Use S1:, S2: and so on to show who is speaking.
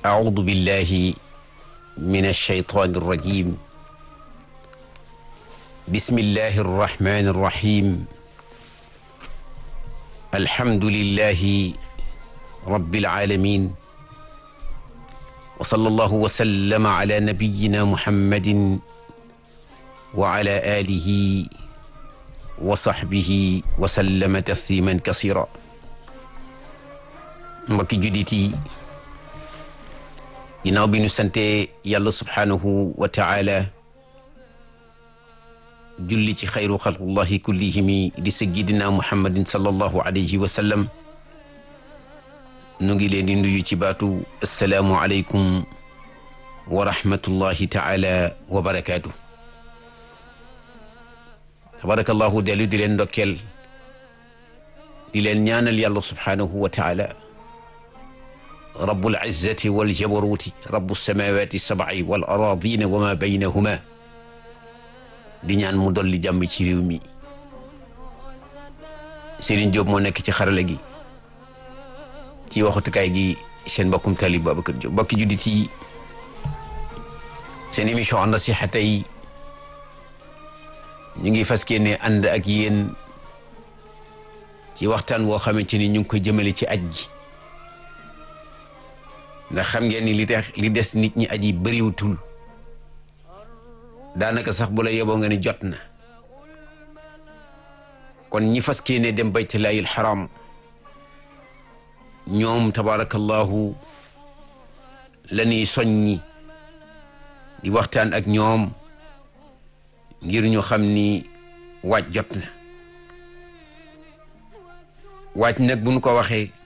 S1: أعوذ بالله من الشيطان الرجيم بسم الله الرحمن الرحيم الحمد لله رب العالمين وصلى الله وسلم على نبينا محمد وعلى آله وصحبه وسلم تسليما كثيرا mbokki jullit yi ginnaaw bi ñu sante yàlla subhaanahu wa taala julli ci xayru xalqullahi kullihimi di sayyidina muhammadin sallallahu alayhi wa sallam nu ngi leen di nuyu ci baatu assalaamu aleykum wa rahmatullahi taala wa barakaatu tabarakallahu dellu di leen ndokkeel di leen ñaanal yàlla subhaanahu wa taala rabbul izzati wal jabaruuti rabbu samawati sab'i wal aradina wa ma baynahuma di ñaan mu dolli jàmm ci réew mi Serigne Diop moo nekk ci xarala gi ci waxutukaay gi seen mbokkum talib Babacar Diop mbokki juddit yi seen émission an nasiha tey ñu ngi fas yéene ànd ak yéen ci waxtaan woo xamante ni ñu ngi ko jëmale ci aj gi ndax xam ngeen ni li tax li des nit ñi aji bëriwutul daanaka sax bu la yeboo nga ni jot na kon ñi fas yéene dem baytullaahil xaram ñoom tabarakallahu la ñuy soññi di waxtaan ak ñoom ngir ñu xam ni waaj jot na waaj nag bu ñu ko waxee